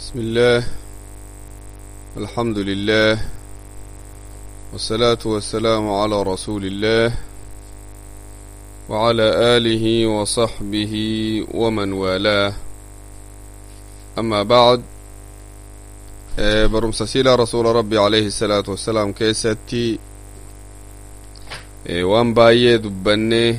بسم الله الحمد لله والصلاة والسلام على رسول الله وعلى آله وصحبه ومن والاه أما بعد برمس سيلا رسول ربي عليه الصلاة والسلام كيستي وان باية دبني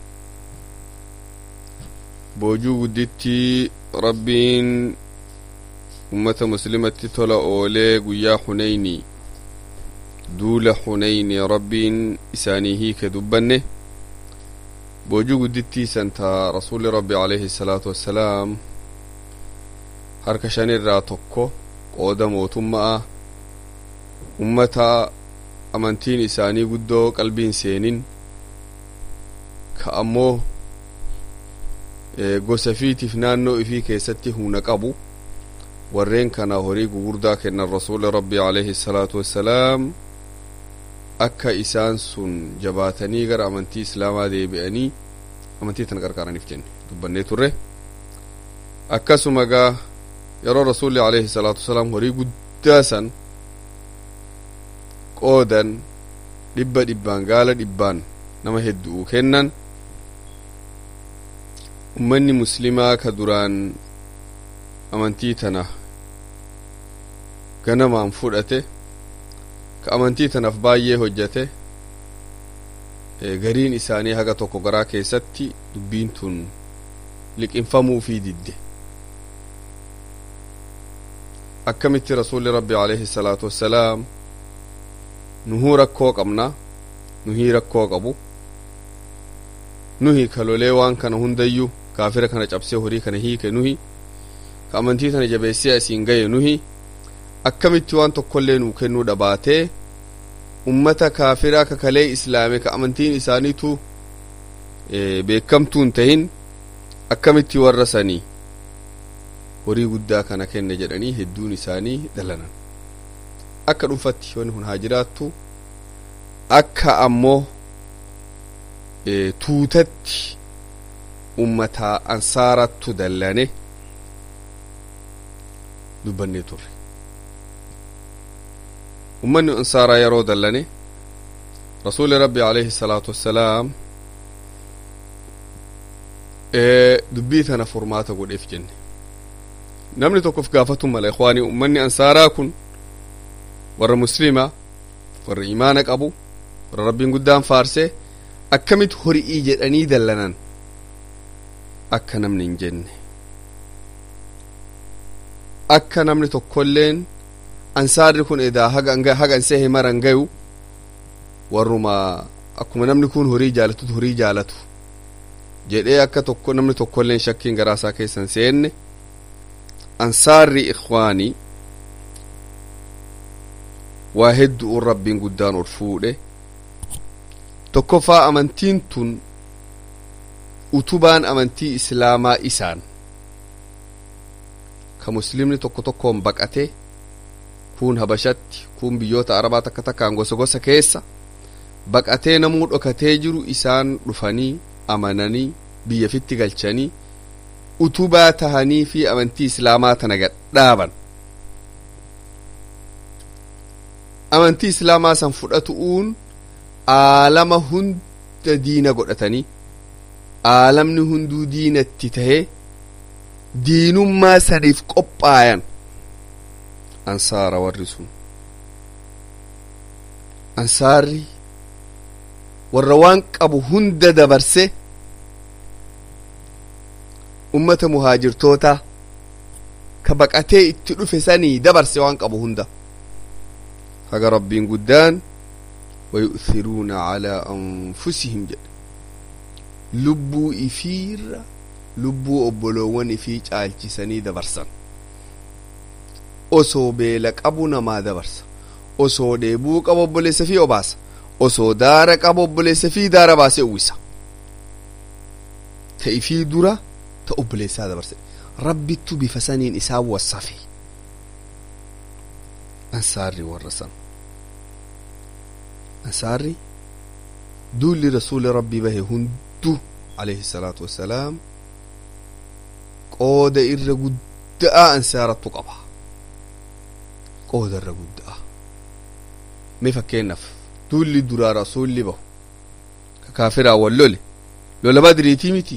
boojuu gudditti rabbiin ummata muslimatti tola oolee guyyaa huneyni duula huneyni rabbiin isaanii hiike dubbanne boojuu guddittii santa rasuli rabbi alayhi salaatu wassalaam harka shan irraa tokko qooda mootumma'a ummata amantiin isaanii guddoo qalbiin seenin ka ammoo gosa fiitiif naannoo ifii keessatti humna qabu warreen kana horii gugurdaa kennan rasuuli rabbi alayhi salaatu wassalaam akka isaan sun jabaatanii gara amantii islaamaa deebi'anii amantii tana qarqaaraniif jenne dubbannee turre akkasuma gaa yeroo rasuulli alayhi salaatu wassalaam horii guddaa san qoodan dhibba dhibbaan gaala dhibbaan nama hedduu kennan ummanni muslimaa ka duraan amantii tana ganamaan fudhate ka amantii tanaaf baay'ee hojjate gariin isaanii haga tokko garaa keessatti dubbiin tun liqinfamuu fi didde akkamitti rasuulli rabbi alayhi salaatu wassalaam nuhuu rakkoo qabna nuhii rakkoo qabu nuhi kalolee waan kana hundayyuu kaafira kana cabsee horii kana hiike nuhi ka amantii tana jabeessee asiin gaye nuhi akkamitti waan tokkollee nuu kennuu dhabaatee ummata kaafiraa kakalee islaame ka amantiin isaaniitu beekamtuun tahin akkamitti warra sanii horii guddaa kana kenne jedhanii hedduun isaanii dalanan akka dhuunfatti wanni kun haa jiraattu akka ammoo tuutatti ummataa ansaarattu dallane dubbannee turre ummanni ansaaraa yeroo dallane rasuuli rabbi alayhi salaatu wassalaam dubbii tana furmaata godheef jenne namni tokkof gaafatu mala ikwaanii ummanni ansaaraa kun warra muslimaa warra imaana qabu warra rabbiin guddaan faarsee akkamitti horii jedhanii dallanan akka namni hin jenne akka namni tokkolleen ansaarri kun edaa haga an sehe maran gayu warruma akkuma namni kun horii jaalatutu horii jaalatu jedhee akka tokko namni tokkolleen shakkiin garaasaa keessan seenne ansaarri ikwaanii waa hedduun rabbiin guddaan ol fuudhe tokkoffaa amantiin tun utubaan amantii islaamaa isaan ka muslimni tokko tokkoon baqate kun habashatti kun biyyoota arabaa takka takkaan gosa gosa keessa baqatee namuu dhokatee jiru isaan dhufanii amananii biyya fitti galchanii utubaa tahanii fi amantii islaamaa tana gadhaaban amantii islaamaa san fudhatu'uun aalama hunda diina godhatanii aalamni hunduu diinatti tahee diinummaa saniif qophaayan ansaara warri sun ansaarri warra waan qabu hunda dabarse ummata muhaajirtoota ka baqatee itti dhufe sanii dabarse waan qabu hunda haga rabbiin guddaan ويؤثرون على أنفسهم جد lubbuu ifiirra lubbuu obboloowwan ifii caalchisanii dabarsan osoo beela qabu namaa dabarsa osoo dheebuu qabu obboleessa fi obaasa osoo daara qabu obboleessa fi daara baasee uwwisa ta ifii dura ta obboleessaa dabarse rabbittu bifa saniin isaan wassafe ansaarri warra san ansaarri duulli rasuuli rabbii bahe hunduu alayhi salaatu wassalaam qooda irra guddaa ansaarattu qaba qoodarra guddaa mee fakkeennaaf duulli duraa rasuulli bahu ka kaafiraa wal lole lola badriitii miti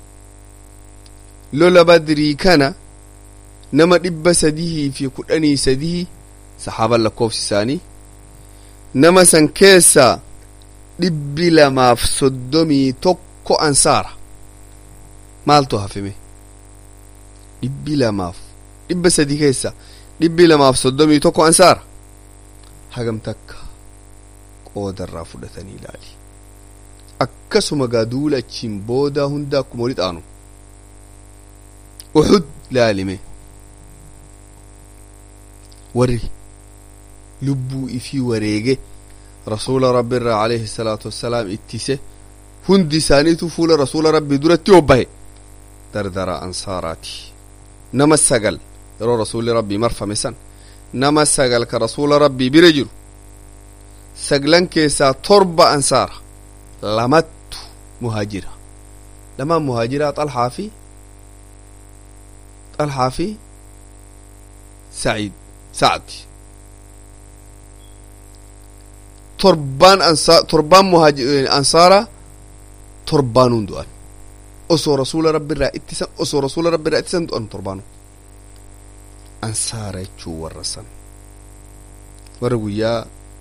lola badrii kana nama dhibba sadihii fi kudhanii sadihii saxaaban lakkoofsi isaanii nama san keessaa dhibbi lamaaf soddomii tokko ansaara maaltu hafime dhibbi lamaaf dhibba sadii keessa dhibbi lamaaf soddomii tokko ansaara hagam takka qoodarraa fudhatanii ilaali akkasuma gaa duula achiin boodaa hunda akkuma wali xaanu uxud laalime warri lubbuu ifii wareege rasuula rabbi irraa alayhi salaatu wassalaam ittise hundi isaaniitu fuula rasuula rabbii duratti hobbahe dardara ansaaraati nama sagal yeroo rasuulli rabbii marfame san nama sagal ka rasuula rabbii bira jiru saglan keessaa torba ansaara lamattu muhaajira lamaan muhaajiraa xalhaa fi xalhaa fi saciid sacdi torbaan ansa torbaan ansaara torbaanuun du'an osoo rasuula rabbi irraa ittisan osoo rasuula rabbi irraa ittisan du'an torbaanu ansaara jechuu warra san warra guyyaa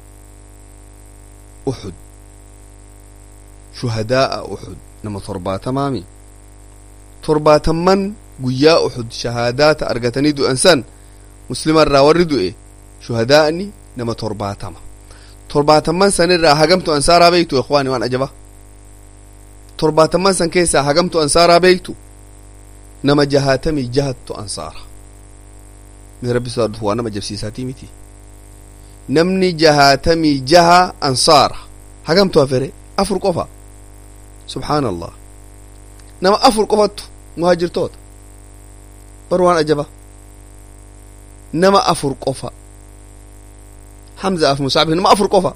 uxud shuhadaa'a uxud nama torbaatamaami torbaatamman guyyaa uxud shahaadaata argatanii du'an san muslima irraa warri du'e shuhadaa'ni nama torbaatama torbaatamman san irraa hagamtu ansaaraa beektu ikhwaani waan ajaba torbaatamman san keessaa hagamtu ansaaraa beektu nama jahaatamii jahattu ansaara mee rabbi sodaadhuuf waa nama jabsiisaatii miti namni jahaatamii jaha ansaara hagamtu hafere afur qofa subxaana allah nama afur qofattu muhaajirtoota bar waan ajaba nama afur qofa hamza af musaabi nama afur qofa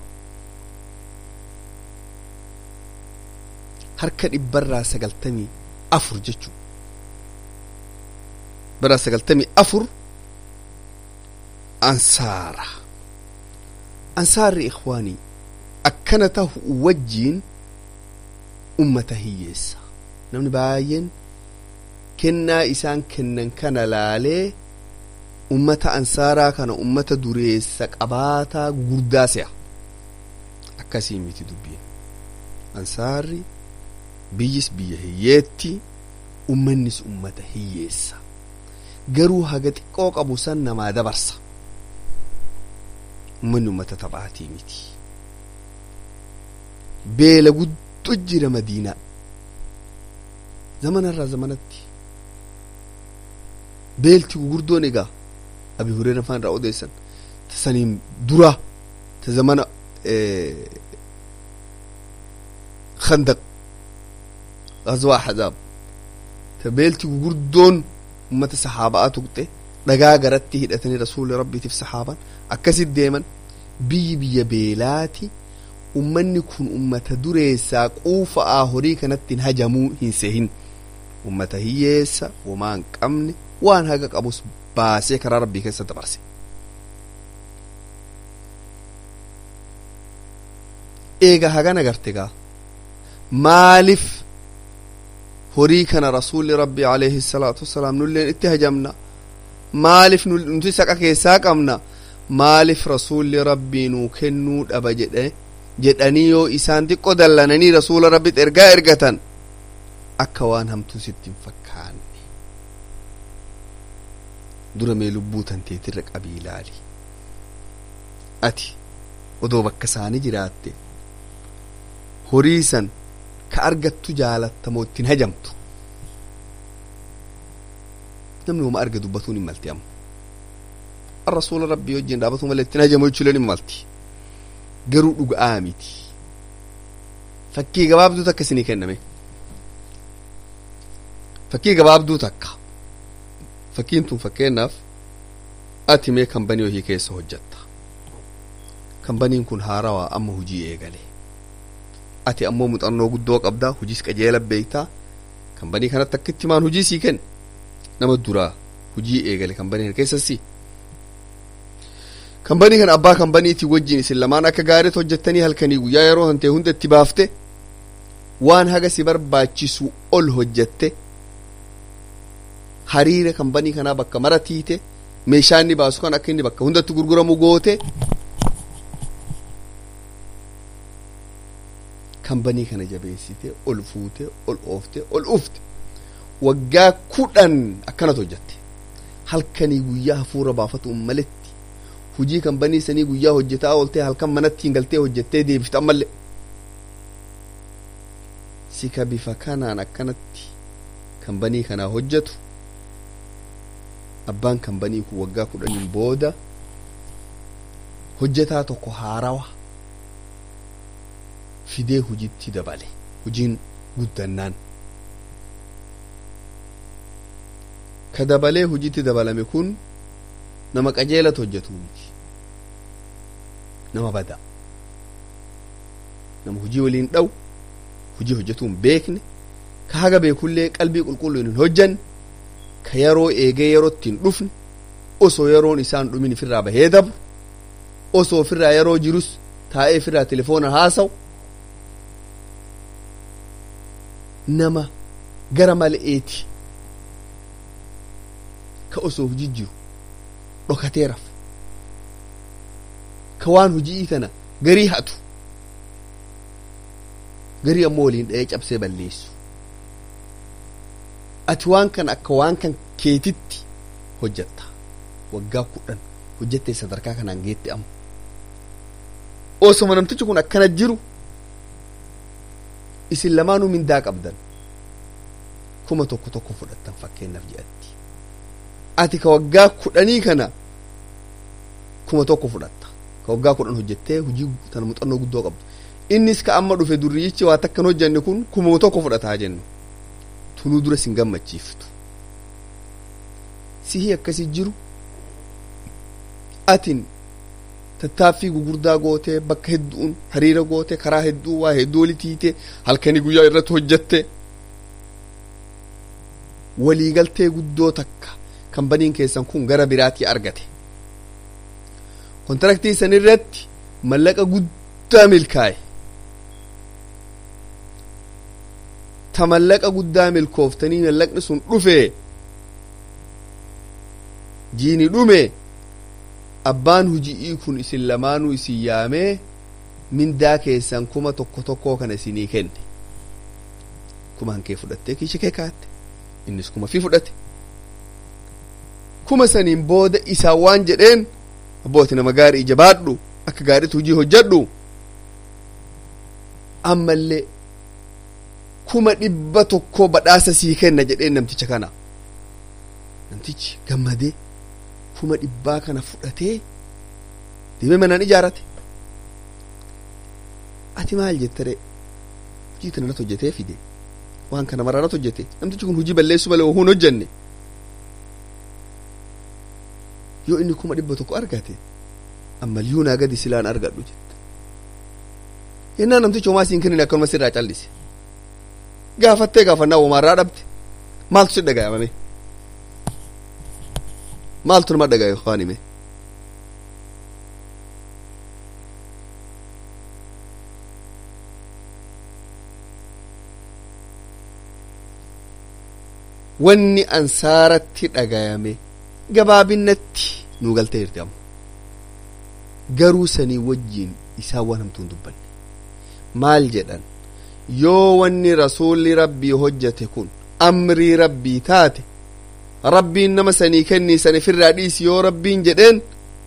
harka dhibbarraa sagaltamii afur jechuu barraa sagaltamii afur ansaara ansaarri ikhwaanii akkana tahu wajjiin ummata hiyyeessa namni baay'een kennaa isaan kennan kana laalee ummata ansaaraa kana ummata dureessa qabaataa gurguddaa se'a akkasii miti dubbiin ansaarri biyyis biyya hiyyeetti ummannis ummata hiyyeessa garuu haga xiqqoo qabu san namaa dabarsa ummanni ummata taphaatii miti beela guddoo jira madiinaa zamanarraa zamanatti beelti gugurdoon egaa abi hureera faan irraa odeessan ta saniin dura ta zamana khandaq gazwaa ahzaab ta beelti gugurdoon ummata sahaaba'aa tuqxe dhagaa garatti hidhatanii rasuuli rabbiitiif sahaaban akkasit deeman biyyi biyya beelaati ummanni kun ummata dureessaa quufa'aa horii kanattiin hajamuu hin sehin ummata hiyyeessa womaa hin qabne waan haga qabus baasee karaa rabbii keessa dabarse eega hagan agarte gaa maaliif horii kana rasuulli rabbii alayhi salaatu wassalaam nulleen itti hajamna maaliif nuti saqa keessaa qabna maaliif rasuulli rabbii nuu kennuu dhaba jedhe jedhanii yoo isaan xiqqo dallananii rasuula rabbitti ergaa ergatan akka waan hamtuu sitti hin fakkaanne dura mee lubbuu tanteetirra qabii ilaali ati odoo bakka isaanii jiraatte horii san ka argattu jaalattamoo ittiin hajamtu namni wama arga dubbatuun hin malti amma rasuula rabbii wajjin dhaabatu malee ittiin hajamu jechuuleen hin malti garuu dhuga'aa miti fakkii gabaabduu takka isinii kenname fakkii gabaabduu takka fakkiin tun fakkeenyaaf ati mee kambanii wahii keessa hojjatta kambaniin kun haarawaa amma hujii eegale ati ammoo muuxannoo guddoo qabdaa hujiis qajeela beektaa kambanii kanatti akkitti maan hujii sii kenne nama duraa hujii eegale kambanii keessassi kambanii kana abbaa kambaniitii wajjin isin lamaan akka gaariitti hojjettanii halkanii guyyaa yeroo hantee hunda itti baafte waan haga si barbaachisu ol hojjette hariira kambanii kanaa bakka mara tiite meeshaa inni baasu kan akka inni bakka hundatti gurguramu goote kambanii kana jabeessite ol fuute ol oofte ol ufte waggaa kudhan akkanat hojjette halkanii guyyaa hafuura baafatuun maletti hujii kambanii sanii guyyaa hojjetaa ooltee halkan manatti galtee hojjettee deebifte ammallee sika bifa kanaan akkanatti kambanii kanaa hojjetu abbaan kambanii kun waggaa kudhaniin booda hojjetaa tokko haarawa fidee hujitti dabale hujiin guddannaan ka dabalee hujitti dabalame kun nama qajeelatu hojjetu miti nama bada nama hujii waliin dhawu hujii hojjetuu hin beekne ka haga beekullee qalbii qulqulluun hin hojjanne ka yeroo eegee yerootti hin dhufne osoo yeroon isaan dhumin ifirraa bahee dabru osoo ofirraa yeroo jirus taa'ee ofirraa telefoona haasawu nama gara mal'eeti ka osoo hujii jiru dhokatee rafu ka waan hujii tana garii hatu garii ammoo waliin dha'ee cabsee balleessu ati waan kan akka waan kan keetitti hojjatta waggaa kudhan hojjattee sadarkaa kanaan geette amma osoma namtichi kun akkana jiru isin lamaanuu mindaa qabdan kuma tokko tokko fudhattan fakkeenyaaf jedhatti ati ka waggaa kudhanii kana kuma tokko fudhatta ka waggaa kudhan hojjettee hujii tana muuxannoo guddoo qabdu innis ka amma dhufe durriyichi waa takkan hojjanne kun kuma tokko fudhataa jennu tunuu dura sin gammachiiftu sihii akkasi jiru atin tattaaffii gugurdaa gootee bakka hedduun hariira goote karaa hedduu waa hedduu wali tiite halkanii guyyaa irratti hojjatte waliigaltee guddoo takka kambaniin keessan kun gara biraatii argate kontaraktii san irratti mallaqa guddaa milkaa'e ta mallaqa guddaa milkooftanii mallaqni sun dhufe jiini dhume abbaan hujii kun isin lamaanuu isin yaamee mindaa keessan kuma tokko tokkoo kana isinii kenne kuma hankee fudhattee kiisha kee kaatte innis kuma fi fudhate kuma saniin booda isaa waan jedheen abbooti nama gaarii jabaadhu akka gaariitti hujii hojjadhu ammallee kuma dhibba tokko badhaasa sii kenna jedheen namticha kana namtichi gammadee kuma dhibbaa kana fudhatee deemee manaan ijaarate ati maal jettare hujii tana natti hojjetee fide waan kana maraa natti hojjete namtichi kun hujii balleessu malee hin hojjenne yoo inni kuma dhibba tokko argate ammayyuu naa gadi silaan argadhu jette yennaa namtichi homaa siin kennine akkanuma sirraa callise gaafattee gaafannaa homaarraa dhabde maaltu si dhagayamame maaltu nama dhagaye waan hime wanni ansaaratti dhagayame gabaabinnatti nu galtee jirti amma garuu sanii wajjiin isaan waan hamtuun dubbanne maal jedhan yoo wanni rasuulli rabbii hojjate kun amrii rabbii taate rabbiin nama sanii kennii san ifirraa dhiisi yoo rabbiin jedheen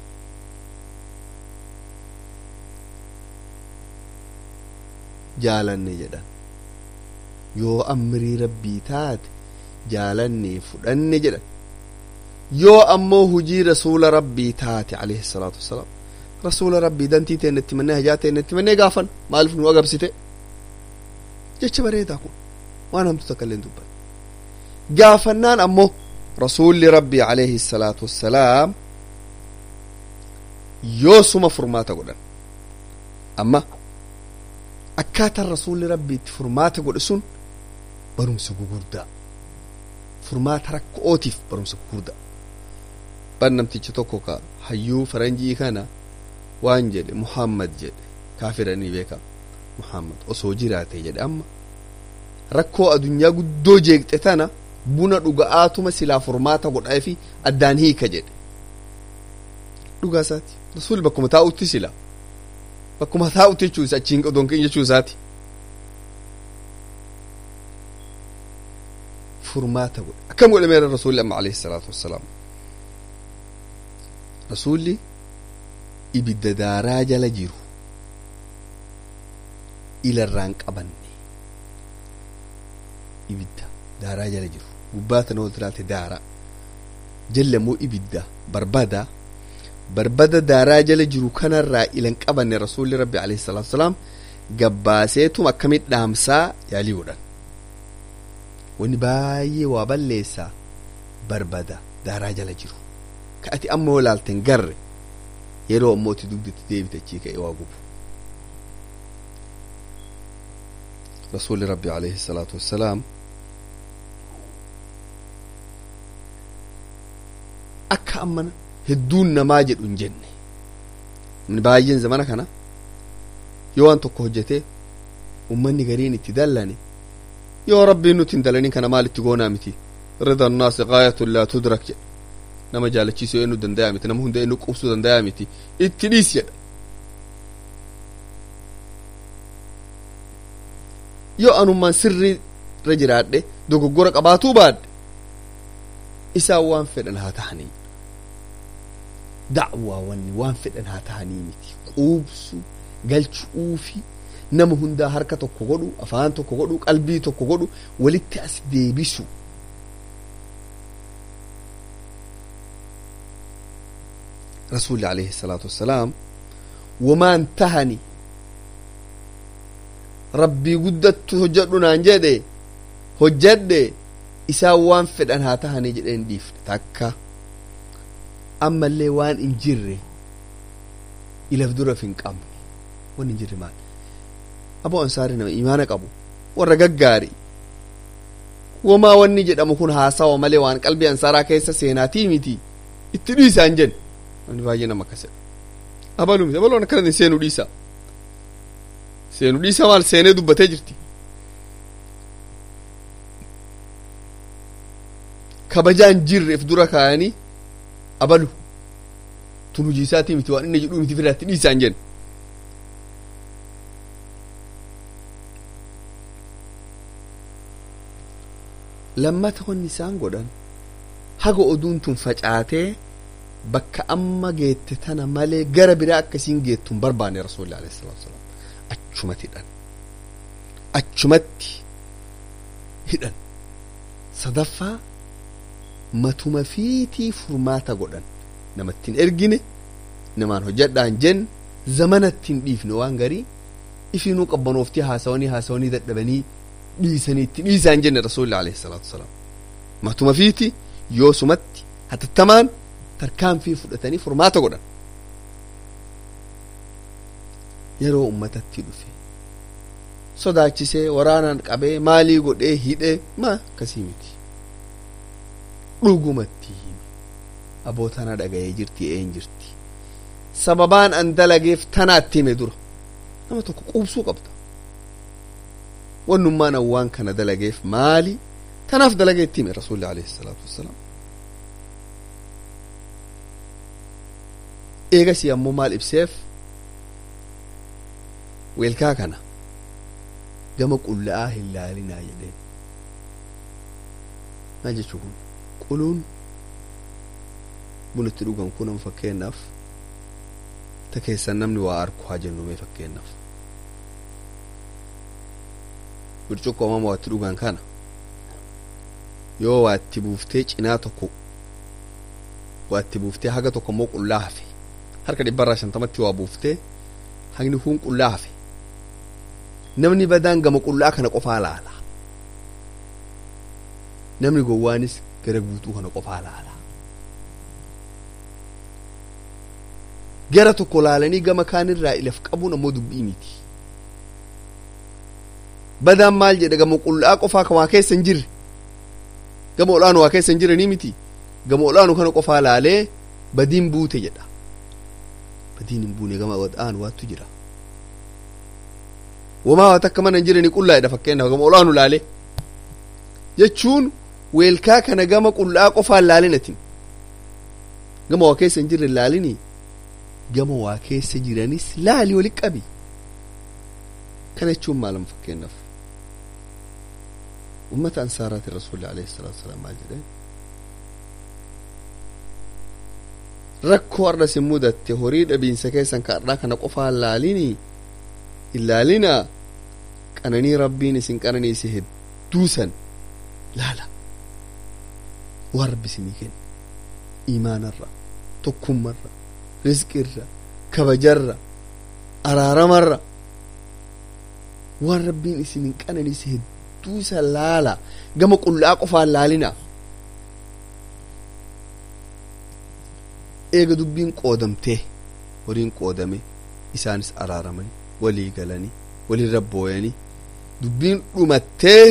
jaalanne jedhan yoo amrii rabbii taate jaalanne fudhanne jedhan yoo ammoo hujii rasuula rabbii taate alayhi salaatu wassalaam rasuula rabbii dantii teenne itti mannee hajaa teenne itti mannee gaafan maaliif nu agabsite jecha bareedaa kun waan hamtu takka illee dubban gaafannaan ammoo rasuulli rabbii alayhi salaatu wassalaam yoo suma furmaata godhan amma akkaataan rasuulli rabbii itti furmaata godhe sun barumsa gugurdaa furmaata rakkootiif barumsa gugurdaa ban namtichi tokko ka hayyuu faranjii kana waan jedhe muhammad jedhe kaafiranii beeka muhammad osoo jiraate jedhe amma rakkoo adunyaa guddoo jeeqxe tana buna dhuga'aatuma silaa furmaata godhaa fi addaan hiika jedhe dhugaa isaati rasuulli bakkuma taa'utti sila bakkuma taa'utti jechuu isa achiin odonkin jechuu isaati furmaata godhe akkam godhe meera rasuulli amma alayhi salaatu wassalaam rasuulli ibidda daaraa jala jiru ilarraan qabanne ibidda daaraa jala jiru gubbaa tana ol tiraate daaraa jalla immoo ibidda barbada barbada daaraa jala jiru kanarraa ilan qabanne rasuulli rabbi alayhi salaatu wasalaam gabbaaseetum akkamit dhaamsaa yaalii godhan wani baay'ee waa balleessaa barbada daaraa jala jiru ka ati amma yoo laalten garre yeroo ammoo ati dugdatti deebitachii ka'e waa gubu rasuulli rabbi alayhi salaatu wassalaam akka ammana hedduun namaa jedhu hin jenne namni baay'een zamana kana yoo waan tokko hojjete ummanni gariin itti dallane yoo rabbiin nuti hin dalanin kana maal itti goonaa miti rida annaasi gaayatun laa tudrak jedha nama jaalachiisuu eenyu dandayaa miti nama hunda eenyu qubsuu dandayaa miti itti dhiis jedha yoo anummaan sirrii irra jiraadhe dogoggora qabaatuu baadhe isaan waan fedhan haa tahanii da'waa wanni waan fedhan haa tahanii miti quubsu galchuufi nama hundaa harka tokko godhu afaan tokko godhu qalbii tokko godhu walitti as deebisu rasuulli alayhi salaatu wassalaam wamaan tahani rabbii guddattu hojjadhu naan jedhe hojjadhe isaan waan fedhan haa tahanii jedheen dhiifne takka ammallee waan hin jirre ilaf duraf hin qabne waan hin jirre maal aboo ansaari nama imaana qabu warra gaggaari wamaa wanni jedhamu kun haasawa malee waan qalbii ansaaraa keessa seenaatii miti itti dhiisaan jen wani baay'ee nama akkasedha abaluu miti abaloon akkana seenuu dhiisa seenuu dhiisa maal seenee dubbatee jirti kabajaan jirreef dura kaayanii abalu tun hujii isaatii miti waan inni jedhuu miti firaatti dhiisaan jen lammata wanni isaan godhan haga oduun tun facaatee bakka amma geette tana malee gara biraa akkasiin geettu hin barbaanne rasuulli alayhi salaatu wasalaam achumatti hidhan achumatti hidhan sadaffaa matuma fiitii furmaata godhan namattiin ergine namaan hojjadhaan jen zamanattiin dhiifne waan garii ifiinuu qabbanooftii haasawanii haasawanii dadhabanii dhiisanii itti dhiisaan jenne rasuulli alayhi salaatu wasalaam matuma fiiti yoo sumatti hatattamaan tarkaanfii fudhatanii furmaata godhan yeroo ummatatti dhufe sodaachisee waraanaan qabee maalii godhee hidhee ma akkasii miti dhugumatti hime aboo tana dhaga'ee jirti een jirti sababaan an dalageef tanaatti hime dura nama tokko quubsuu qabda wannummaan an waan kana dalageef maali tanaaf dalagee itti hime rasuulli alayhi salaatu wassalaam eegasii ammoo maal ibseef weelkaa kana gama qulla'aa hin laalinaa jedheen maal jechuu kun quluun buna itti dhugan kun amma fakkeenyaaf ta keessan namni waa arku haa jennu mee fakkeenyaaf burcuqqoo amma waa itti dhugan kana yoo waa itti buuftee cinaa tokko waa itti buuftee haga tokko immoo qullaa hafe harka dhibbarraa shantamatti waa buuftee hagni kun qullaa hafe namni badaan gama qullaa kana qofaa laala namni gowwaanis gara guutuu kana qofaa laala gara tokko laalanii gama kaanirraa ilaf qabuun ammoo dubbii miti badaan maal jedhe gama qullaa qofaa kan waa keessa hin jirre gama olaanu waa keessa hin jiranii miti gama olaanu kana qofaa laalee badiin buute jedha badiin hin buune gama wad'aan waattu jira wamaa waan takka mana hin jirani qullaa'edha fakkeenyaaf gama olaanu laale jechuun weelkaa kana gama qullaa qofaan laalinatin gama waa keessa hin jirre laalini gama waa keessa jiranis laali wali qabi kana jechuun maalam fakkeenyaaf ummata ansaaraati rasuulli alayhi salaatu wasalaam maal jedheen rakkoo har'a sin mudatte horii dhabiinsa keessan ka har'aa kana qofaan laalini ilaalina qananii rabbiin isin qananiise hedduusan laala waan rabbi isinii kenna iimaanarra tokkummarra rizqirra kabajarra araaramarra waan rabbiin isinin qananiise hedduusan laala gama qullaa qofaan laalina eega dubbiin qoodamtee horiin qoodame isaanis araaramanii walii galanii walirra booyanii dubbiin dhumattee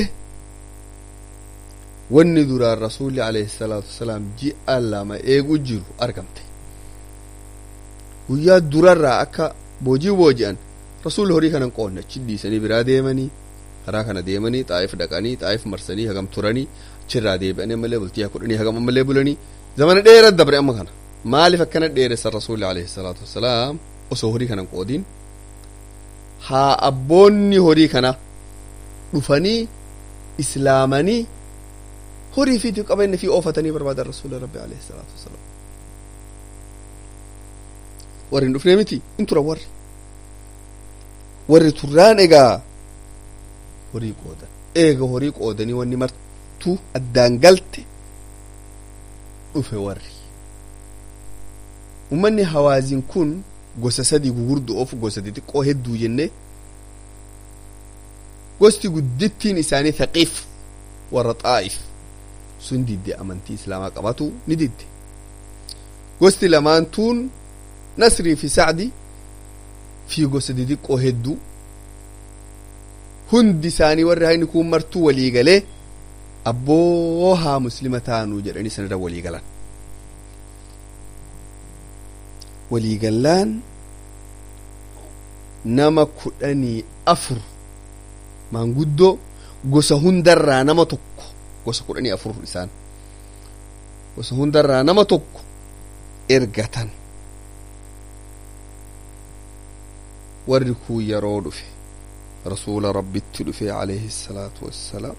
wanni duraan rasuulli alayhi salaatu wasalaam ji'a lama eegu jiru argamte guyyaa durarraa akka boojii booji'an rasuulli horii kanan qoonne achi dhiisanii biraa deemanii karaa kana deemanii xaa'if dhaqanii xaa'if marsanii hagam turanii achirraa deebi'anii ammallee bultii kudhanii hagam ammallee bulanii zamana dheeraa dabre amma kana maaliif akkana dheeressan rasuulli alayhi salaatu wasalaam osoo horii kanan qoodin haa abboonni horii kana dhufanii islaamanii horii fi qabeenya fi oofatanii barbaadan rasuula rabbi alayhi salaatu wasalaam warri hin dhufne miti in tura warri warri turraan egaa horii qoodan eega horii qoodanii wanni martuu addaan galte dhufe warri ummanni hawaaziin kun gosa sadii gugurdoo of gosa xixiqqoo hedduu jenne gosti guddittiin isaanii thaqiif warra xaa'if sun didde amantii islaamaa qabatu ni didde gosti lamaantuun nasrii fi sacdi fi gosa xixiqqoo hedduu hundi isaanii warri hayni kun martuu walii galee abboo haa muslima taanuu jedhanii sanirra walii galan waliigallaan nama kudhanii afur maanguddoo gosa hundarraa nama tokko gosa kudhanii afur isaan gosa hundarraa nama tokko ergatan warri kun yeroo dhufe rasuula rabbitti dhufe alayhi salaatu wassalaam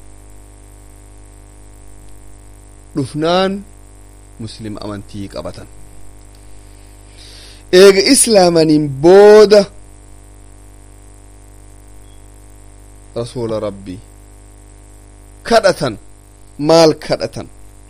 dhufnaan muslim amantii qabatan eega islaamaniin booda rasuula rabbii kadhatan maal kadhatan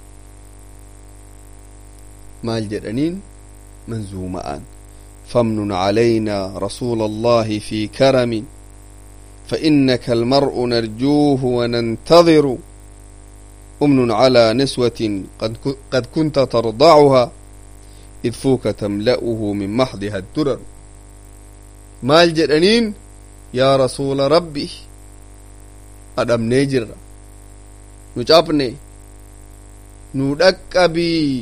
maal jedhaniin manzuuma'aan فامنن علينا رسول الله في كرم فإنك المرء نرجوه وننتظر أمن على نسوة قد, قد كنت ترضعها إذ فوك تملأه من محضها الدرر ما الجرانين يا رسول ربي أدم نجر نجابني ندكبي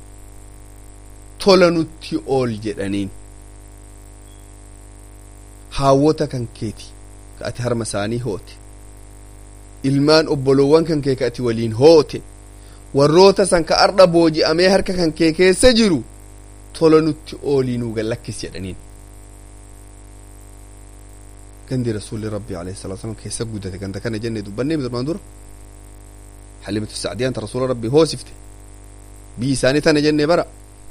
tola nutti ool jedhaniin haawwota kan keeti ka ati harma isaanii hoote ilmaan obbolowwan kan kee ka ati waliin hoote warroota san ka ardha booji'amee harka kan kee keessa jiru tola nutti oolii nuu gallakkis jedhaniin gandi rasuulli rabbi alayhi salatu wasalam keessa guddate ganda kana jenne dubbannee durmaan dura halimatu sacdiyaan ta rasuula rabbi hoosifte biyyi isaanii tana jenne bara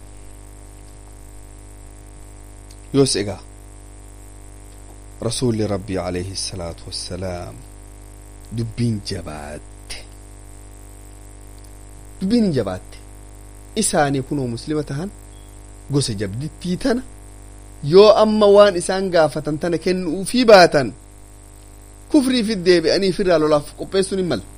yoos egaa rasuulli rabbii alayhi salaatu wassalaam dubbiin jabaatte dubbiin hin jabaatte isaanii kunoo muslima tahan gosa jabdittii tana yoo amma waan isaan gaafatan tana kennuufii baatan kufriifit deebi'anii firraa lolaaf qopheessuun hin malu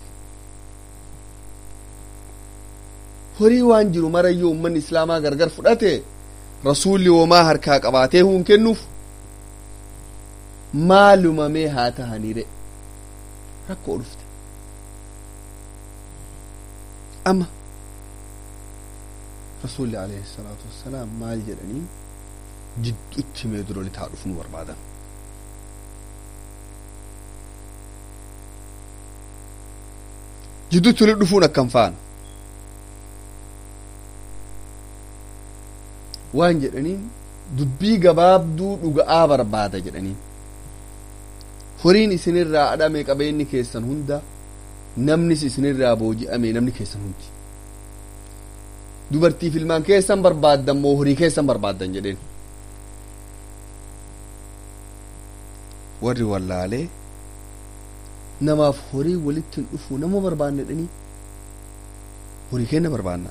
horii waan jiru marayyoo ummanni islaamaa gargar fudhate rasuulli womaa harkaa qabaatee huun kennuuf maalumamee haa tahaniire rakkoo dhufte amma rasuulli alayhi salaatu wassalaam maal jedhanii jidduutti mee dura litaa dhufu nu barbaadan jidduutti wali dhufuun akkam fa'an waan jedhaniin dubbii gabaabduu dhuga'aa barbaada jedhaniin horiin isinirraa adhame qabeenyi keessan hunda namnis isinirraa booji'ame namni keessan hundi dubartiif ilmaan keessan barbaaddan moo horii keessan barbaaddan jedheen warri wallaalee namaaf horii walitti hin dhufu nama barbaanne dhanii horii kenna barbaanna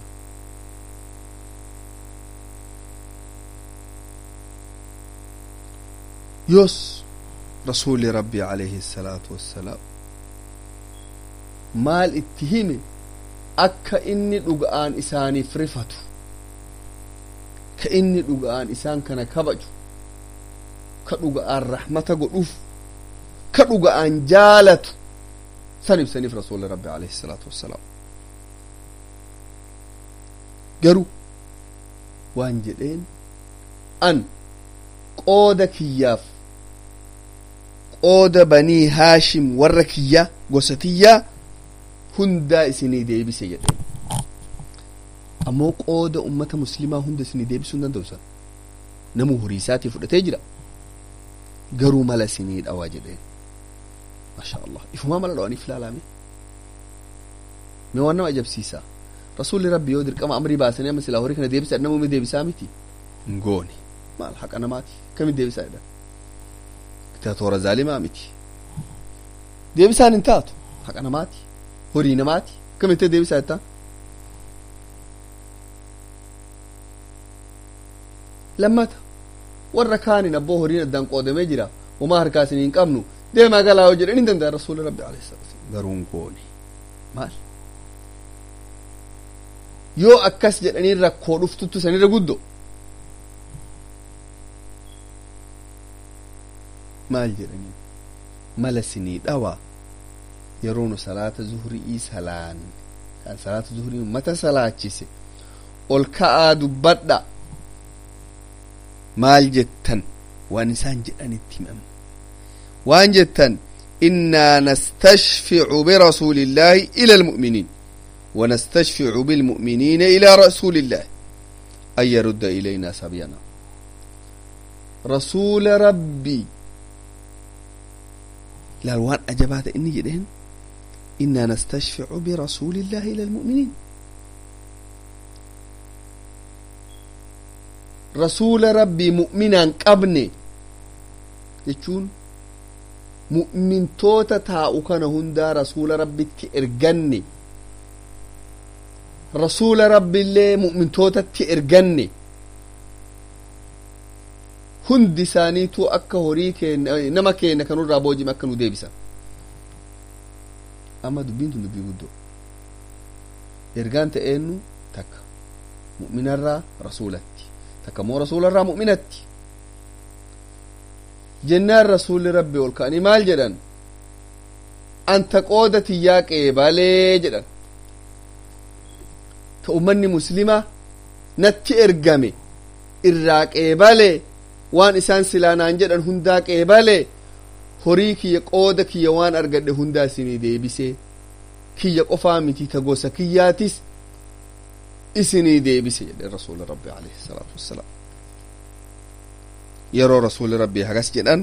yoos rasuuli rabbii alayhi salaatu wassalaam maal itti hime akka inni dhuga'aan isaaniif rifatu ka inni dhuga'aan isaan kana kabaju ka dhuga'aan rahmata godhuuf ka dhuga'aan jaalatu san ibsaniif rasuuli rabbi alayhi salaatu wassalaam garuu waan jedheen an qooda kiyyaaf qooda banii haashim warra kiyya gosa tiyyaa hundaa isinii deebise jedheen ammoo qooda ummata muslimaa hunda isinii deebisuu hin danda'u san namuu horii isaatii fudhatee jira garuu mala isinii dhawaa jedheen masha allah ifumaa mala dhawaniif ilaalame mee waan nama ajabsiisa rasuulli rabbi yoo dirqama amrii baasanii amma silaa horii kana deebisa namuu deebisaa miti hin goone maal haqa namaati kamiin deebisaa jedhan diktaatoora zaalimaa miti deebisaan hin taatu haqa namaati horii namaati kamitti deebisaa jettaa lammata warra kaanin abboo horiin addaan qoodamee jira homaa harkaasin hin qabnu deemaa galaa yoo jedhan hin danda'a rasuuli rabbi alayhi salaatu garuu hin goone maal yoo akkas jedhanii rakkoo dhuftuttu sanirra guddo maal jedhanii mala sinii dhawaa yeroo nu salaata zuhrii salaan kan salaata zuhrii ummata salaachise ol ka'aa dubbadha maal jettan waan isaan jedhanitti himamu waan jettan innaa nastashficu birasuuli illaahi ila almu'miniin ونستشفع بالمؤمنين إلى رسول الله أن يرد إلينا سبينا رسول ربي لالوان أجبات إني جدين إنا نستشفع برسول الله إلى المؤمنين رسول ربي مؤمنا قبني يجون مؤمن توتا تاؤ كان هندا رسول ربي تئرقني rasuula rabbiillee mu'mintootatti erganne hundi isaaniitu akka horii keenya nama keenya kanurraa boojime akka nu deebisan amma dubbiin tun dubbii guddoo ergaan ta'eennu takka mu'minarraa rasuulatti takka immoo rasuularraa mu'minatti jennaan rasuulli rabbi ol ka'anii maal jedhan anta qooda tiyyaa qeebalee jedhan ta ummanni muslimaa natti ergame irraa qeebale waan isaan silaanaan jedhan hundaa qeebale horii kiyya qooda kiyya waan argadhe hundaa isinii deebisee kiyya qofaa miti ta gosa kiyyaatis isinii deebise jedhe rasuuli rabbi alayhi salaatu wassalaam yeroo rasuuli rabbii hagas jedhan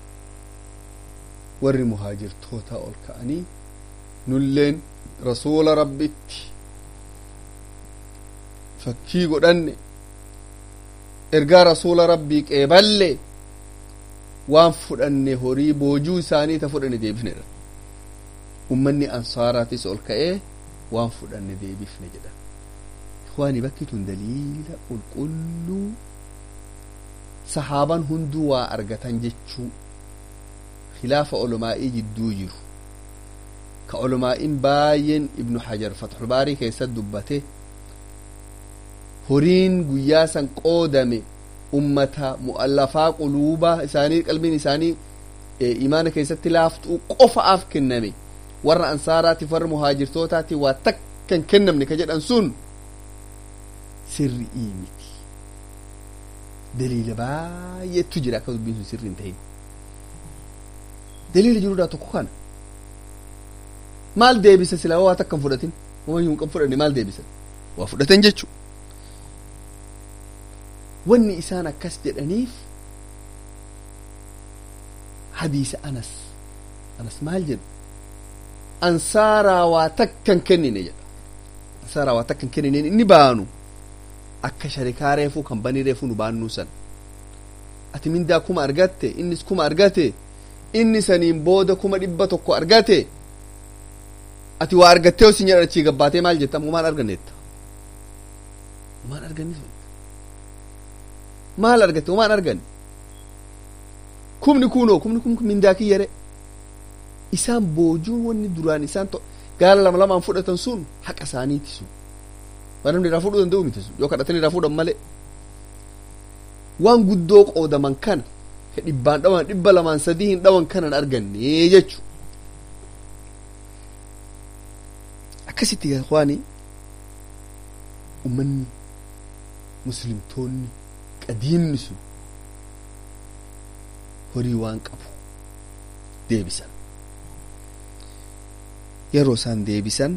warri muhaajirtoota ol ka'anii nulleen rasuula rabbitti fakkii godhanne ergaa rasuula rabbii qeeballe waan fudhanne horii boojuu isaanii ta fudhanne deebifnedha ummanni ansaaraatis ol ka'ee waan fudhanne deebifne jedha ikhwaani bakki tun daliila qulqulluu sahaaban hunduu waa argatan jechuu khilaafa olomaa'ii jidduu jiru ka olomaa'in baay'een ibnu hajar fatxulbaarii keessatti dubbate horiin guyyaa san qoodame ummata mu'allafaa quluubaa isaanii qalbiin isaanii imaana keessatti laaftuu qofaaf kenname warra ansaaraatiif warra muhaajirtootaatiif waa takkan kennamne ka jedhan sun sirri'ii miti daliila baay'eetu jira akka dubbiin sun sirrii hin ta'in daliila jiruudhaa tokko kana maal deebisa silaa waa takkan fudhatin wama hin kan fudhanne maal deebisan waa fudhatan jechu wanni isaan akkas jedhaniif hadiisa anas anas maal jedhu ansaaraa waa takkan kennine jedha ansaaraa waa takkan kennine inni baanu akka sharikaa reefuu kan banii reefuu nu baannuu san ati mindaa kuma argatte innis kuma argate inni saniin booda kuma dhibba tokko argate ati waa argattee osin jedhan achii gabbaatee maal jetta maal arganneetta maal arganni maal argatte maal arganne kumni kunoo kumni kun mindaa kiyyare isaan boojuun wanni duraan isaan to gaala lama lamaan fudhatan sun haqa isaaniiti sun waan namni irraa fudhuu danda'u miti sun yoo kadhatanii irraa fuudhan malee waan guddoo qoodaman kana ka dhibbaan dhawan dhibba lamaan sadii hin dhawan kanan arganne jechu akkasitti waani ummanni muslimtoonni qadiimni sun horii waan qabu deebisan yeroo isaan deebisan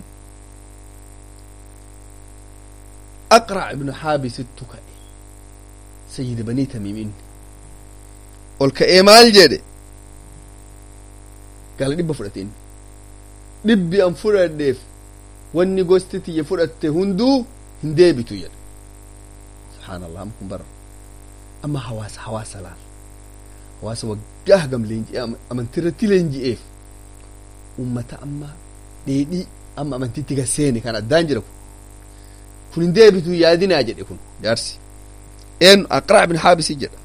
aqrac ibnu haabisittu ka'e sayyid banii tamiim inni ol ka'ee maal jedhe gaala dhibba fudhate inni dhibbi an fudhadheef wanni gosti tiyya fudhatte hunduu hin deebitu jedhe subhaanallah amma kun bara amma hawaasa hawaasa laal hawaasa waggaa hagam leenji'ee amantiirratti leenji'eef ummata amma dheedhii amma amantiitti gaseene kan addaan jira kun kun hin deebitu yaadinaa jedhe kun jaarsi een aqraa bin haabisi jedha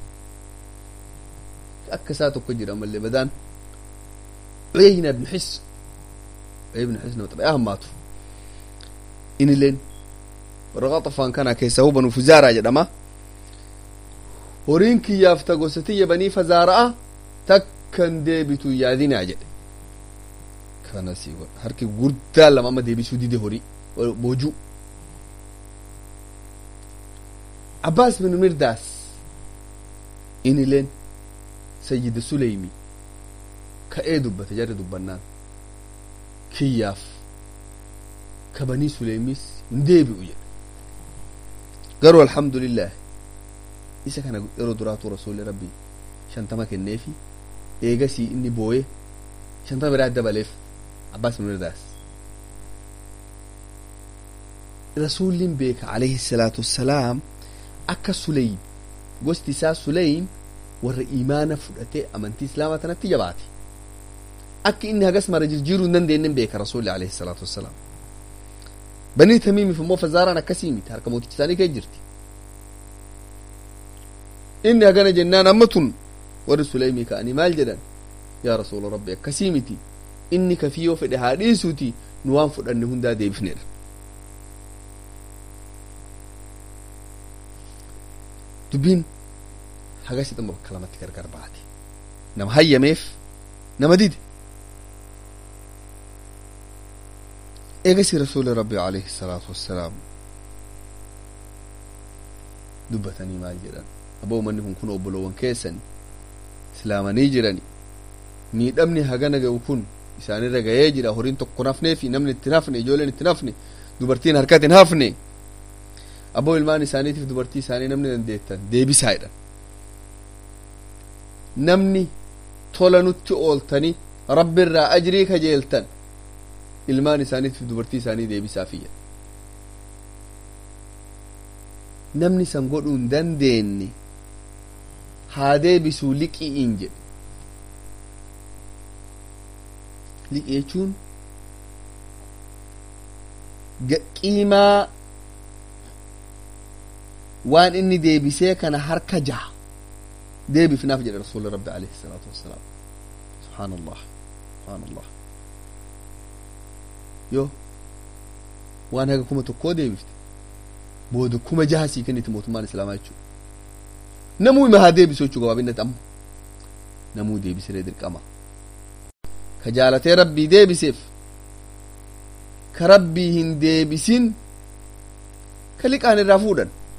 akka isaa tokko jira mallee badaan uyayna ibnu xis uyay ibnu xis nama xabi'aa hammaatu inileen warra qaxafaan kana keessaa hubanu fuzaaraa jedhama horiin kiyyaaf ta gosa tiyya banii fazaara'a takkan deebitu yaadinaa jedhe kanas harki guddaa lama amma deebisuu dide horii boojuu abbaas bin mirdaas inileen sayyida suleymi ka'ee dubbate jarri dubbannaan kiyyaaf ka banii suleymis hin deebi'u jedhe garuu alhamdulillah isa kana yeroo duraatu rasuulli rabbi shantama kenneefi eegasii inni booye shantama biraa dabaleef abbaas bin mirdaas rasuulliin beeka alayhi salaatu wassalaam akka suleym gosti isaa suleym warra imaana fudhatee amantii islaamaa tanatti jabaate akka inni hagas mara jijjiiruu hin dandeenyen beeka rasuulli alayhi salaatu wassalaam banii tamiimiif immoo fazaaraan akkasii miti harka mooticha isaanii kee jirti inni hagana jennaan amma tun warri suleymii ka'anii maal jedhan yaa rasuula rabbi akkasii miti inni kafiyyoo fedhe haa dhiisuuti nu waan fudhanne hundaa deebifnedha dubbiin hagasi dhuma bakka lamatti gargar baate nama hayyameef nama dide eegasi rasuuli rabbi alayhi salaatu wassalaam dubbatanii maal jedhan aboo manni kun kun obboloowwan keessan islaamanii jirani miidhamni hagana ga'u kun isaanirra ga'ee jira horiin tokko nafnee fi namni itti nafne ijoolleen itti nafne dubartiin harkatti hin hafne aboo ilmaan isaaniitiif dubartii isaanii namni dandeettan deebisaa jedhan namni tola nutti ooltanii rabbirraa ajrii kajeeltan ilmaan isaaniitiif dubartii isaanii deebisaa fiyya namni san godhuu hin dandeenye haa deebisuu liqi'iin jedhe liqii jechuun qiimaa waan inni deebisee kana harka jaha deebifnaaf jedhe rasuuli rabbi alayhi salaatu wassalaam subhaan allah subhaan allah yoo waan haga kuma tokkoo deebifte booda kuma jaha sii kenniti mootummaan islaamaa jechuu namuu ima haa deebisu jechuu gabaabinatti amma namuu deebisiree dirqama ka jaalatee rabbii deebiseef ka rabbii hin deebisin ka liqaan irraa fuudhan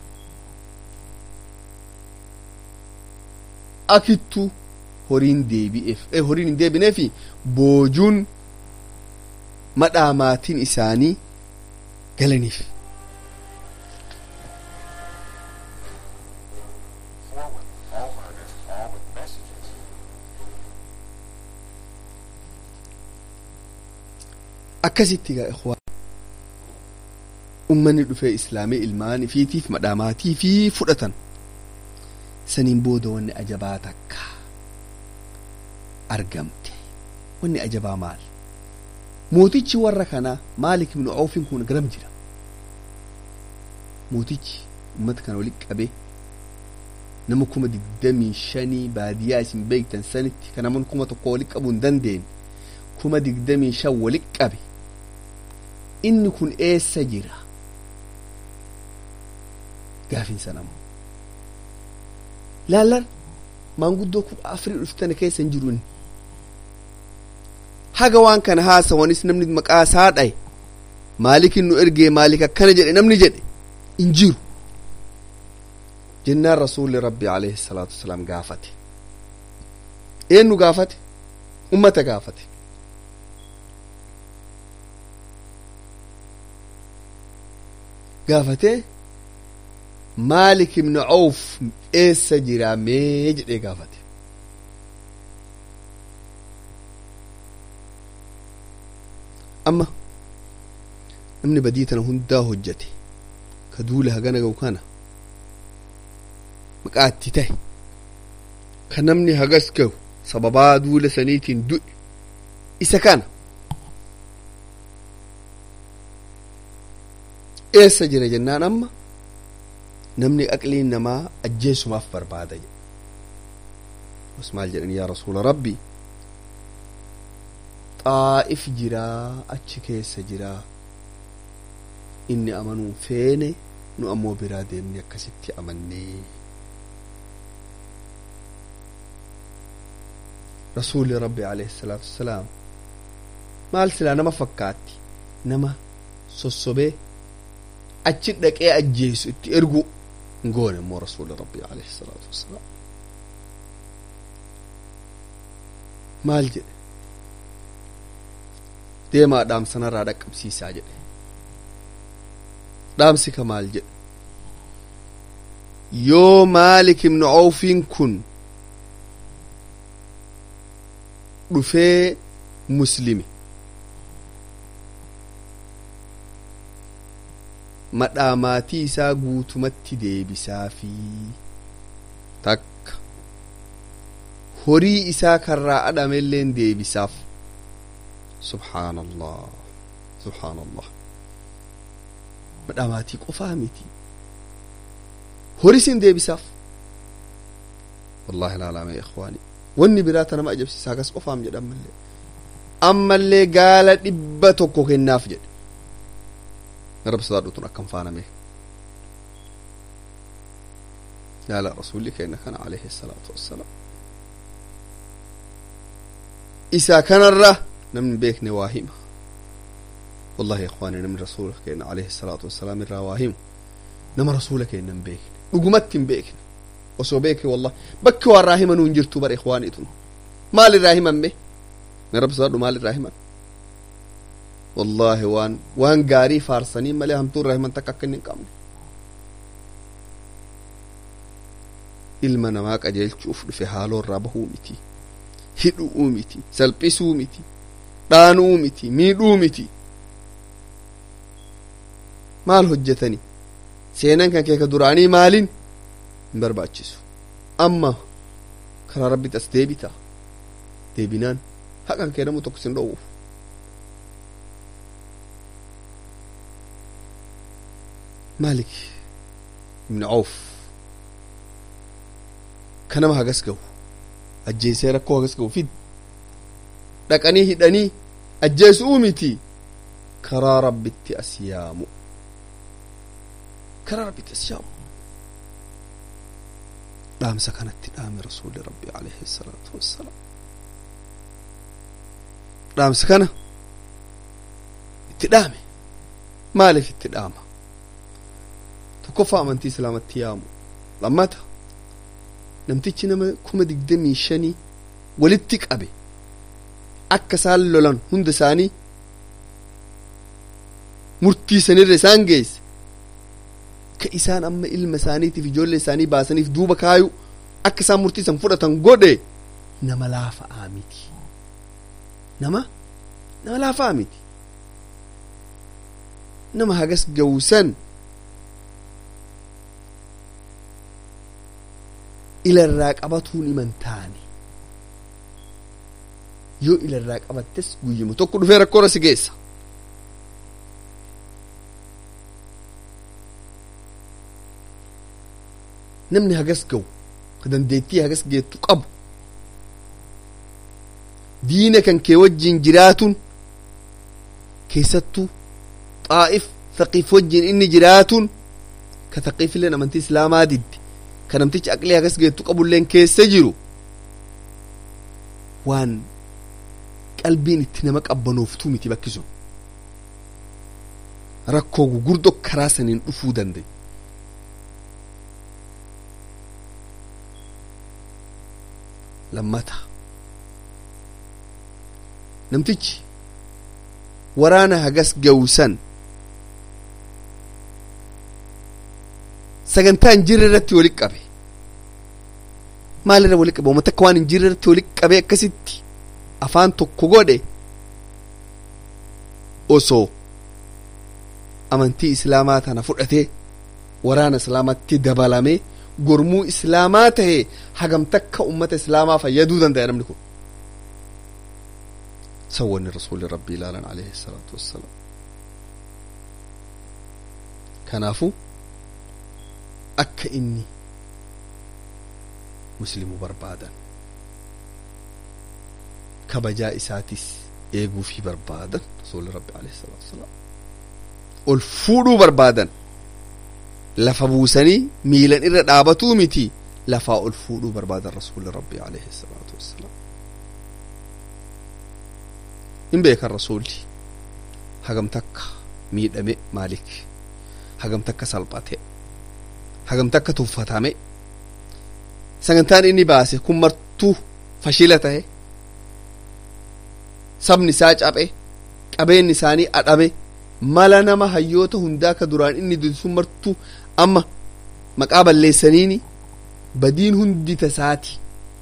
akittu horiin deebi'eef horiin hin deebineefi boojuun madhaa maatiin isaanii galaniif akkasitti gaa ikhwaan ummanni dhufee islaamii ilmaan ifiitiif madhaamaatii fi fudhatan saniin booda wanni ajabaa takka argamte wanni ajabaa maal mootichi warra kanaa maalik ibnu awfin kun garam jira mootichi ummata kana walitti qabee nama kuma digdamii shanii baadiyaa isin beektan sanitti kan namoonni kuma tokko walitti qabuu hin dandeenye kuma digdamii shan walitti qabe inni kun eessa jira gaafiinsa namu laallan maanguddoo kudha afurii dhuftana keessa hin jiru inni haga waan kana haasawanis namni maqaa isaa dhaye maalikin nu ergee maalik akkana jedhe namni jedhe hin jiru jennaan rasuulli rabbi alayhi salaatu wasalaam gaafate eenyu gaafate ummata gaafate gaafatee maalik ibnu awf eessa jira mee jedhee gaafate amma namni badii tana hundaa hojjate ka duula hagana ga'u kana maqaatti ta'e ka namni hagas ga'u sababaa duula saniitiin du'e isa kana eessa jira jennaan amma namni aqliin namaa ajjeesumaaf barbaada jedhe bas maal jedhan yaa rasuula rabbi xaa'if jiraa achi keessa jiraa inni amanuu feene nu ammoo biraa deemne akkasitti amannee rasuuli rabbi alayhi salaatu wassalaam maal silaa nama fakkaatti nama sossobee achi dhaqee ajjeesu itti ergu hin goone immoo rasuuli rabbi alayhi salaatu wassalaam maal jedhe deemaa dhaamsanarraa dhaqqabsiisaa jedhe dhaamsi ka maal jedhe yoo maalik ibnu awfiin kun dhufee muslimi madhaa maatii isaa guutumatti deebisaafi takka horii isaa karraa adhamelleen deebisaaf subhaan allah subhaan allah madhaa maatii qofaa miti horisin deebisaaf wallahi ilaalame ikhwaani wanni biraa ta nama ajabsiisa hagas qofaam jedhan mallee ammallee gaala dhibba tokko kennaaf jedhe rabbi sodaadhutun akkam faaname yaala rasulli kenna kana alayhi salaatu wassalaam isaa kanarra namni beekne waa hima wallahi ikhwaani namni rasuula kenna alayhi salaatu wassalaam irraa waa himu nama rasuula kenna hin beekne dhugumatti hin beekne osoo beeke wallahi bakki waan irraa himanuu hin jirtu bara ikhwaaniitun maal irraa himan be rabbi sodaadhu maal irraa himan wallahi waan waan gaarii faarsanii malee hamtuu irraa himan takka akka inni hin qabne ilma namaa qajeelchuuf dhufe haaloo irraa bahuu miti hidhuu miti salphisuu miti dhaanuu miti miidhuu miti maal hojjetani seenan kan kee ka duraanii maalin hin barbaachisu amma karaa rabbitti as deebita deebinaan haqan kee namu tokko sin dhowwu maalik ibni awf ka nama hagas gahu ajjeesee rakkoo hagas gahu fid dhaqanii hidhanii ajjeesuu miti karaa rabbitti as yaamu karaa rabbitti as yaamu dhaamsa kanatti dhaame rasuuli rabbi alayhi salaatu wassalaam dhaamsa kana itti dhaame maaliif itti dhaama tokkoffaa amantii islaamatti yaamu lammata namtichi nama kuma digdamii shanii walitti qabe akka isaan lolan hunda isaanii murtii sanirra isaan geesse ka isaan amma ilma isaaniitiif ijoollee isaanii baasaniif duuba kaayu akka isaan murtii san fudhatan godhe nama laafa'aa miti nama nama laafa'aa miti nama hagas gawusan ilarraa qabatuun iman taane yoo ilarraa qabattes guyyuma tokko dhufee rakkoora si geessa namni hagas gawu ka dandeettii hagas geettu qabu diina kan kee wajjin jiraatuun keessattuu xaa'if thaqiif wajjin inni jiraatuun ka thaqiifilleen amantii islaamaa didde ka namtichi aqlee hagas geettu qabulleen keessa jiru waan qalbiin itti nama qabbanooftuu miti bakki sun rakkoo gugurdoo karaa saniin dhufuu danda'a lammata namtichi waraana hagas gawusan sagantaa hin jirre irratti walitti qabe maalirra walitti qabe uummata akka waan hin jirre irratti walitti qabe akkasitti afaan tokko godhe osoo amantii islaamaa tana fudhatee waraana islaamatti dabalamee gormuu islaamaa tahe hagam takka ummata islaamaa fayyaduu danda'a namni kun sawwanni rasuuli rabbii ilaalan alayhi salaatu wassalaam kanaafu akka inni muslimu barbaadan kabajaa isaatis eeguufii barbaadan rasuuli rabbi alayhi salaatu wassalaam ol fuudhuu barbaadan lafa buusanii miilan irra dhaabatuu miti lafaa ol fuudhuu barbaadan rasuuli rabbi alayhi salaatu wassalaam hin beekan rasuulli hagam takka miidhame maalik hagam takka salphate hagam takka tuffatame sagantaan inni baase kun martuu fashila tahe sabni isaa caphe qabeenyi isaanii adhame mala nama hayyoota hundaa ka duraan inni dudisun martuu amma maqaa balleessaniini badiin hundi tasaati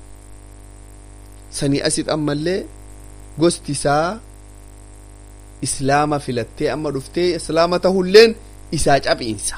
sanii asit ammallee gosti isaa islaama filattee amma dhuftee islaama tahulleen isaa caphiinsa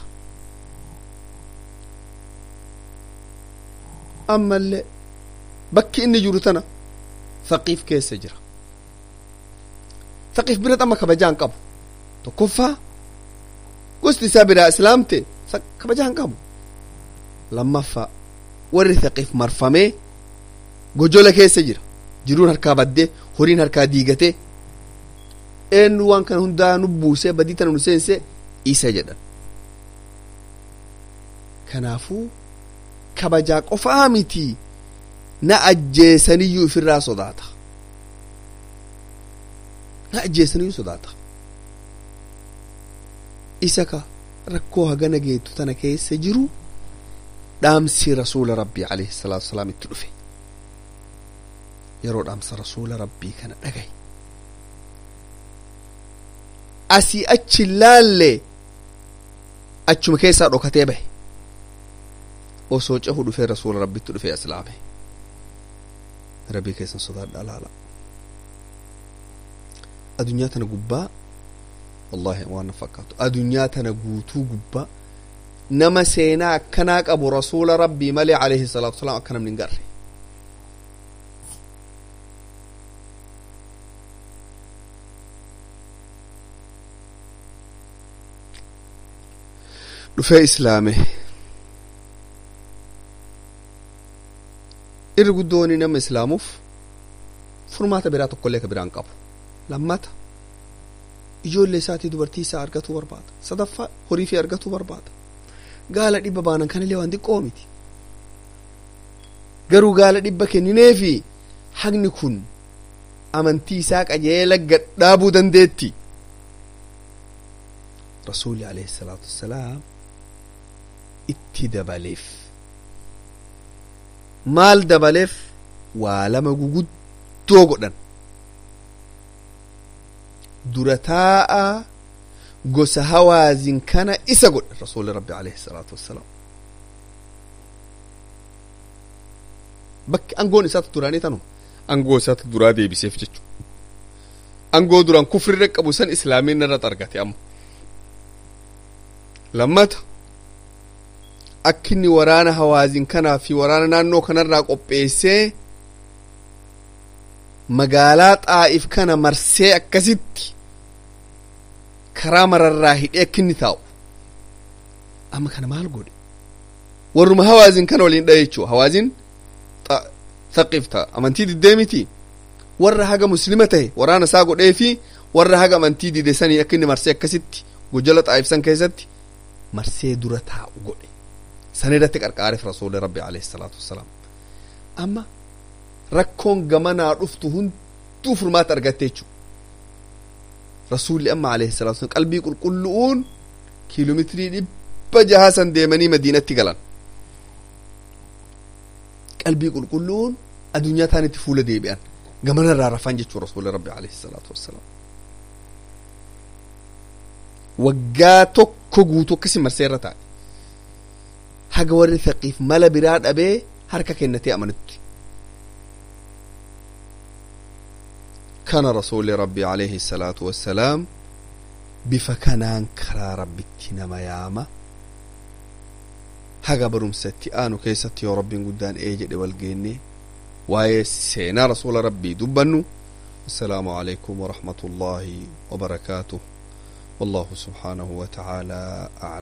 ammallee bakki inni jiru tana faqiif keessa jira faqiif bira amma kabajaan qabu tokkoffaa gosti isaa biraa islaamte kabajaan qabu lammaffaa warri faqiif marfamee gojola keessa jira jiruun harkaa baddee horiin harkaa diigatee eenyu waan kana hundaa nu buusee badii tana nu seensee isa jedhan kanaafuu kabajaa qofaa miti na ajjeesaniyyuu ifirraa sodaata na ajjeesaniyyuu sodaata isa ka rakkoo hagana geettu tana keessa jiru dhaamsi rasuula rabbii alayhi salaatu wasalaam itti dhufe yeroo dhaamsa rasuula rabbii kana dhagaye asii achi laalle achuma keessaa dhokatee bahe osoo cahu dhufee rasuula rabbitti dhufee islaame rabbii keessan sodaadha laala adunyaa tana gubbaa wallahi waan na fakkaatu adunyaa tana guutuu gubbaa nama seenaa akkanaa qabu rasuula rabbii malee alayhi salaatu wasalaam akka namni hin garre dhufee islaame irri guddooni nama islaamuuf furmaata biraa tokkollee ka biraan qabu lammata ijoollee isaatii dubartii isaa argatuu barbaada sadaffaa horii fi argatuu barbaada gaala dhibba baanan kanillee waan xiqqoo miti garuu gaala dhibba kennineefi hagni kun amantii isaa qajeela gadhaabuu dandeetti rasuuli alayhi salaatu wassalaam itti dabaleef maal dabaleef waa lama guguddoo godhan dura taa'a gosa hawaazin kana isa godhe rasuuli rabbi alayhi salaatu wassalaam bakki angoon isaatu duraanii tanuma angoo isaatu duraa deebiseef jechu angoo duraan kufrirra qabu san islaamiin irratti argate amma lammata akkinni waraana hawaazin kanaa fi waraana naannoo kanarraa qopheessee magaalaa xaa'if kana marsee akkasitti karaa mararraa hidhee akkinni taa'u amma kana maal godhe warruma hawaazin kana waliin dhahe jechuu hawaazin thaqif ta'a amantii diddee miti warra haga muslima tahe waraana isaa godhee fi warra haga amantii dide sanii akka inni marsee akkasitti gojjala xaa'ifsan keessatti marsee dura taa'u godhe san irratti qarqaareef rasuuli rabbi alayhi salaatu wassalaam amma rakkoon gamanaa dhuftu hunduu furmaata argatte jechuu rasuulli amma alayhi salaatu wassalaam qalbii qulqullu'uun kiiloomeetirii dhibba jahaa san deemanii madiinatti galan qalbii qulqulluun addunyaa taanitti fuula deebi'an gamana irraa rafan jechuu rasuuli rabbi alayhi salaatu wassalaam waggaa tokko guutuu akkasi marsee irra taa'e haga warri thaqiif mala biraa dhabee harka kennatee amanutti kana rasuuli rabbi alayhi salaatu wassalaam bifa kanaan karaa rabbitti nama yaama haga barumsatti aanu keessatti yoo rabbiin guddaan ee jedhe wal geenne waa'ee seenaa rasuula rabbii dubbannu assalaamu alaykum warahmatu llaahi wabarakaatuh wallahu subhaanahu wa ta'aalaa a'lam